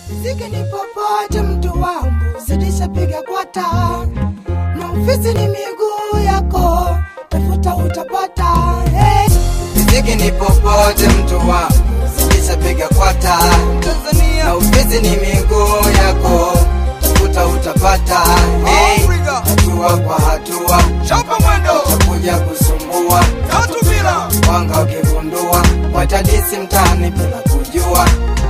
Ziki ni popote mtu wangu, zidisha piga kwata, na ofisi ni miguu yako, tafuta utapata. Hey. Muziki ni popote mtu wangu, zidisha piga kwata. Tanzania na ufizi ni miguu yako, tafuta utapata. Hey, hatua kwa hatua, chapa mwendo utakuja kusumbua. tatu bila Wanga ukigundua, watadisi mtaani bila kujua.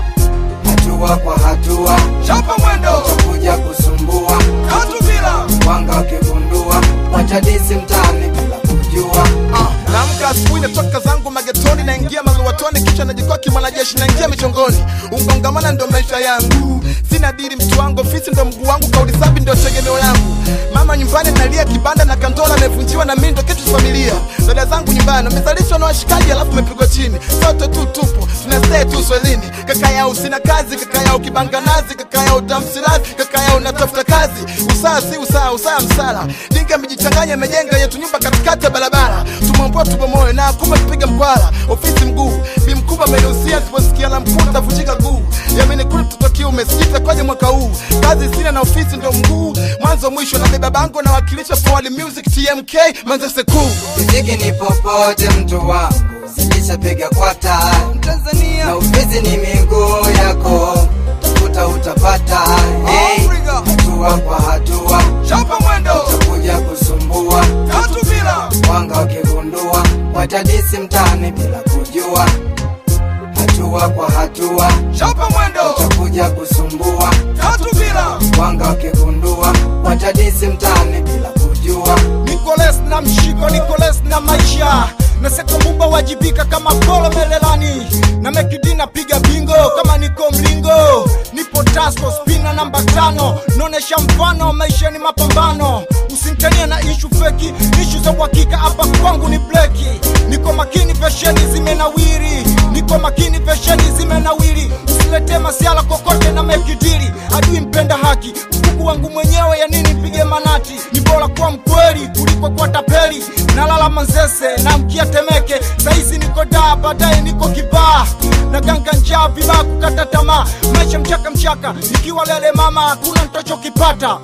Hatua kwa hatua, chapa mwendo utakuja kusumbua. tatu bila Wanga ukigundua, watadisi mtaani bila kujua. Ah, naamka asubuhi natoka zangu magetoni naingia maluwatoni kisha najikoki mwanajeshi naingia michongoni ungongamana ndo maisha yangu sina diri mtu wangu ofisi ndo mguu wangu kauli safi ndio tegemeo yangu mama nyumbani nalia kibanda na kantola amevunjiwa na mimi ndo kitu cha familia dada zangu nyumbani wamezalishwa na washikaji alafu umepigwa chini sote tu tupo tunastay tu swelini kaka yao sina kazi kaka yao kibanga nazi kaka yao tamsilazi kaka yao natafuta kazi usaa si usaa usaa msala dinga amejichanganya amejenga yetu nyumba katikati ya barabara tumwambua tubomoe na kumbe tupiga mkwala ofisi mguu bi mkubwa amenihusia siposikia la mkuu tavunjika guu yamini kule mtoto kiume sijita kwaje mwaka huu kazi sina na ofisi ndo mguu mwanzo mwisho na beba bango nawakilisha forward music tmk manzese kuu Muziki ni popote mtu wangu, zidisha piga kwata. Tanzania na ufizi ni miguu yako, tafuta utapata. Hey, hatua kwa hatua, chapa mwendo utakuja kusumbua. tatu bila Wanga wakigundua, watadisi mtaani bila kujua. Hatua kwa hatua, chapa mwendo utakuja kusumbua. tatu bila Wanga wakigundua, watadisi mtaani bila kujua. Nicolas na mshiko Nicolas na maisha na seko mumba wajibika kama kolo melelani na mekidina piga bingo kama niko mlingo nipo tasko spina namba tano naonesha mfano maisha ni mapambano usimtania na ishu feki ishu za uhakika hapa kwangu ni bleki niko makini fesheni zimenawiri niko makini fesheni zimenawiri usilete masiala kokote na mekidiri adui mpenda haki mkuku wangu mwenyewe ya nini mpige manati ni bora kuwa mkweli kuliko kuwa tapeli nalala manzese na mkia temeke saizi niko daa baadaye niko kibaa na ganga njaa vibaa kukata tamaa maisha mchaka mchaka nikiwa lele mama hakuna ntachokipata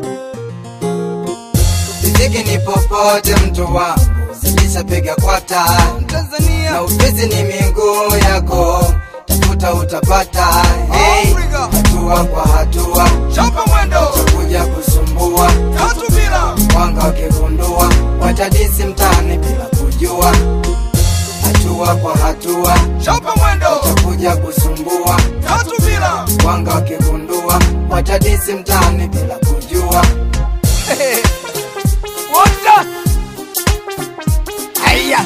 Muziki ni popote mtu wangu, zidisha piga kwata. Tanzania na ufizi ni miguu yako, tafuta utapata. Hey, hatua kwa hatua, chapa mwendo utakuja kusumbua. tatu bila Wanga wakigundua, watadisi mtaani bila kujua. Hatua kwa hatua, chapa mwendo utakuja kusumbua. tatu bila Wanga wakigundua, watadisi mtaani bila kujua. Wota Aya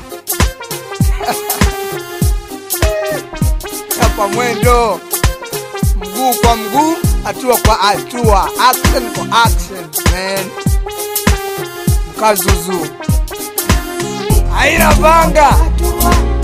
Chapa mwendo Mguu kwa mguu Hatua kwa hatua Action kwa action man Mkazuzu Haina banga Hatua